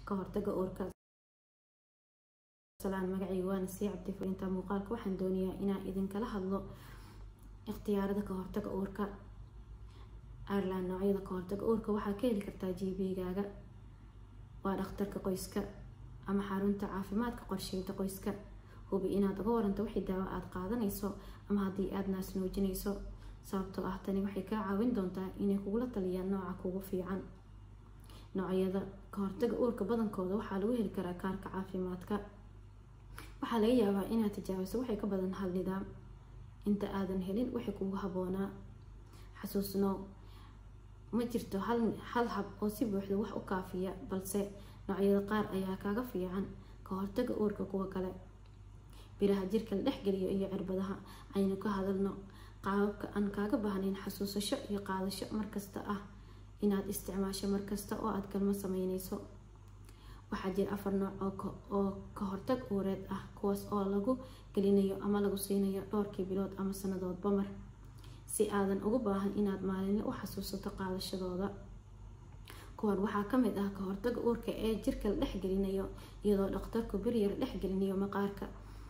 ka hortaga uurka magacayga waana sii cabdifulinta muuqaalka waxaan doonayaa inaan idinkala hadlo ikhtiyaarada ka hortaga uurka ireland noocyada ka hortaga uurka waxaa ka heli kartaa gbgaaga waa dhakhtarka qoyska ama xarunta caafimaadka qorsheynta qoyska hubi inaad uga waranto wixii daawo aada qaadanayso ama haddii aada naas nuujinayso sababtoo ah tani waxay kaa caawin doontaa inay kugula taliyaan nooca kugu fiican noocyada ka hortaga uurka badankooda waxaa lagu heli karaa kaarka caafimaadka waxaa laga yaabaa inaad tijaabiso waxay ka badan hal nidaam inta aadan helin waxay kugu habboonaa xasuusno ma jirto hal hab oo si buuxda wax u kaafiya balse noocyada qaar ayaa kaaga fiican ka hortaga uurka kuwa kale biraha jirka la dhexgeliyo iyo cirbadaha aynu ka hadalno qaababka aan kaaga baahnayn xasuusasho iyo qaadasho markasta ah inaad isticmaasho markasta oo aada galmo sameyneyso waxaa jira afar nooc oo ka hortag uureed ah kuwaas oo lagu gelinayo ama lagu siinayo dhowrkii bilood ama sanadoodba mar si aadan ugu baahan inaad maalinle u xasuusato qaadashadooda kuwan waxaa kamid ah ka hortaga uurka ee jirka la dhexgelinayo iyadoo dhakhtarku beriya la dhexgelinayo maqaarka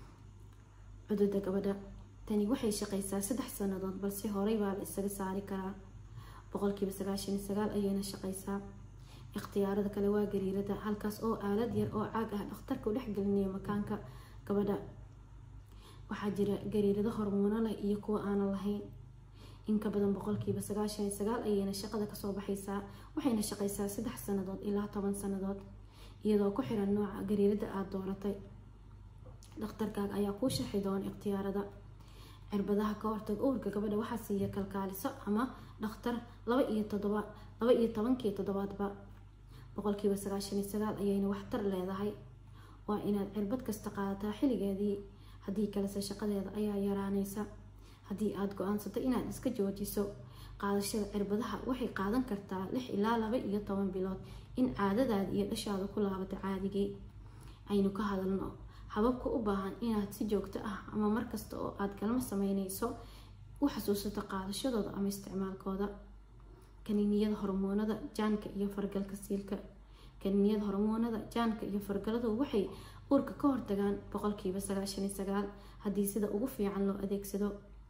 cududa gabadha tani waxay shaqeysaa saddex sanadood balse horey baa la isaga saari karaa boqolkiiba sagaashan iyo sagaal ayayna shaqeysaa ikhtiyaarada kale waa gariirada halkaas oo aalad yar oo caag ah dhakhtarka u dhexgelinayo makaanka gabadha waxaa jira gariirado hormuuno leh iyo kuwa aanan lahayn inka badan boqolkiiba sagaashan iyo sagaal ayayna shaqada kasoo baxaysaa waxayna shaqeysaa saddex sanadood ilaa toban sanadood iyadoo ku xiran nooca gariirada aada dooratay dhakhtarkaaga ayaa kuu sharxi doona ikhtiyaarada cirbadaha ka hortag uurka gabadha waxaa siiya kalkaaliso ama dhakhtar laba iyo todoba laba iyo tobankii toddobaadba boqolkiiba sagaashan iyo sagaal ayayna waxtar leedahay waa inaad cirbad kasta qaadataa xilligeedii haddii kalese shaqadeeda ayaa yaraaneysa haddii aada go-aansato inaad iska joojiso qaadashada cirbadaha waxay qaadan kartaa lix ilaa laba iyo toban bilood in caadadaada iyo dhashaada ku laabato caadigii aynu ka hadalno hababka u baahan inaad si joogto ah ama markasta oo aada galmo sameyneyso u xasuusato qaadashadooda ama isticmaalkooda kaniiniyada hormoonada jaanka iyo fargalka siilka kaniiniyada hormoonada jaanka iyo fargaladu waxay uurka ka hortagaan boqolkiiba sagaashan iyo sagaal haddii sida ugu fiican loo adeegsado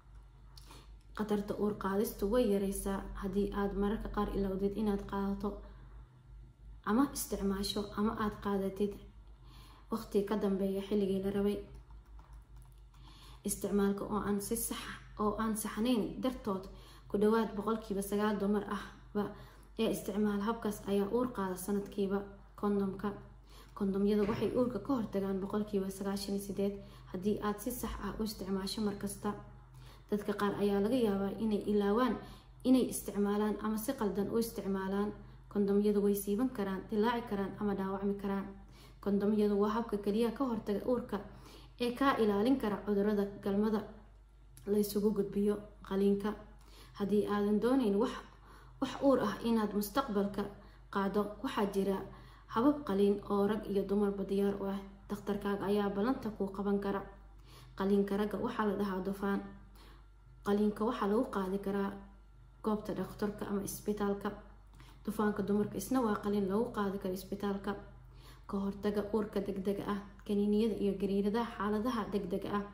khatarta uur qaadistu way yareysaa haddii aada mararka qaar ilowdid inaad qaadato ama isticmaasho ama aada qaadatid waqti ka dambeeya xilligii la rabay isticmaalka oo aan si sax oo aan saxnayn dartood ku dhawaad boqolkiiba sagaal dumar ahba ee isticmaal habkaas ayaa uur qaada sanadkiiba kondomka kondomyada waxay uurka ka hortagaan boqolkiiba sagaashan iyo sideed haddii aada si sax ah u isticmaasho markasta dadka qaar ayaa laga yaabaa inay ilaawaan inay isticmaalaan ama si qaldan u isticmaalaan kondomyadu way siiban karaan dilaaci karaan ama dhaawacmi karaan kondomyadu waa habka keliya ka hortaga uurka ee kaa ilaalin kara cudurada galmada la ysugu gudbiyo qaliinka haddii aadan dooneyn wax wax uur ah inaad mustaqbalka qaado waxaa jira habab qaliin oo rag iyo dumarba diyaar u ah dakhtarkaaga ayaa ballanta kuu qaban kara qaliinka ragga waxaa la dhahaa dufaan qaliinka waxaa lagu qaadi karaa goobta dhakhtarka ama isbitaalka dufaanka dumarka isna waa qaliin lagu qaadi karo isbitaalka ka hortaga uurka degdega ah kaniiniyada iyo gariiradaha xaaladaha degdega ah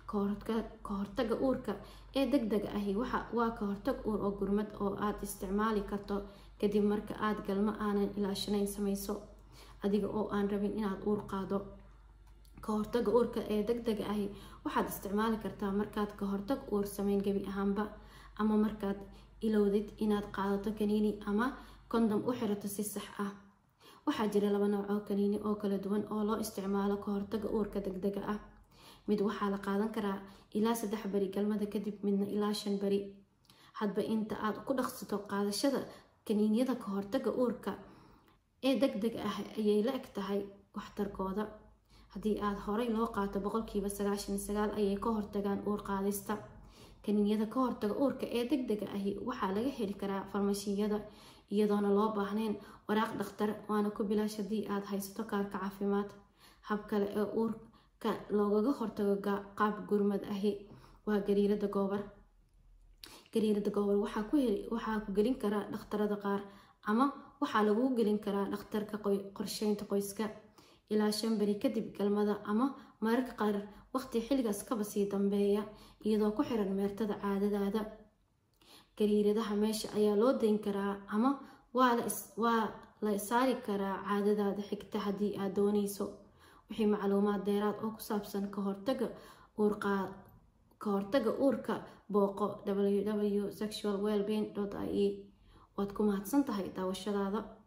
ka hortaga uurka ee degdega ahi waa ka hortag uur oo gurmad oo aada isticmaali karto kadib marka aada galmo aanan ilaashanayn sameyso adiga oo aan rabin inaad uur qaado ka hortaga uurka ee degdega ahi waxaad isticmaali kartaa markaad ka hortag uur sameyn gebi ahaanba ama markaad ilowdid inaad qaadato kaniini ama kondom u xirato si sax ah waxaa jira laba nooc oo kaniini oo kala duwan oo loo isticmaalo ka hortaga uurka degdega ah mid waxaa la qaadan karaa ilaa saddex beri galmada kadib midna ilaa shan beri hadba inta aad ku dhaqsato qaadashada kaniiniyada ka hortaga uurka ee degdega ah ayay la eg tahay waxtarkooda haddii aada horey loo qaato boqolkiiba sagaashan iyo sagaal ayay ka hortagaan uur qaadista kaniiniyada ka hortaga uurka ee degdega ahi waxaa laga heli karaa farmashiyada iyadoona loo baahnayn waraaq dhakhtar waana ku bilaash haddii aada haysato kaarka caafimaad hab kale ee uurka loogaga hortago qaab gurmad ahi waa gariirada goobar gariirada goobar waxaa ku gelin karaa dhakhtarada qaar ama waxaa laguu gelin karaa dhakhtarka qorsheynta qoyska ilaa shan beri kadib galmada ama mararka qaar waqti xilligaas kaba sii dambeeya iyadoo ku xiran meertada caadadaada gariiradaha meesha ayaa loo dayn karaa ama waa la saari karaa caadadaada xigta haddii aad dooneyso wixii macluumaad dheeraad oo ku saabsan kahortaga ka hortaga uurka booqo www sexual wellbeing i e waad ku mahadsan tahay daawashadaada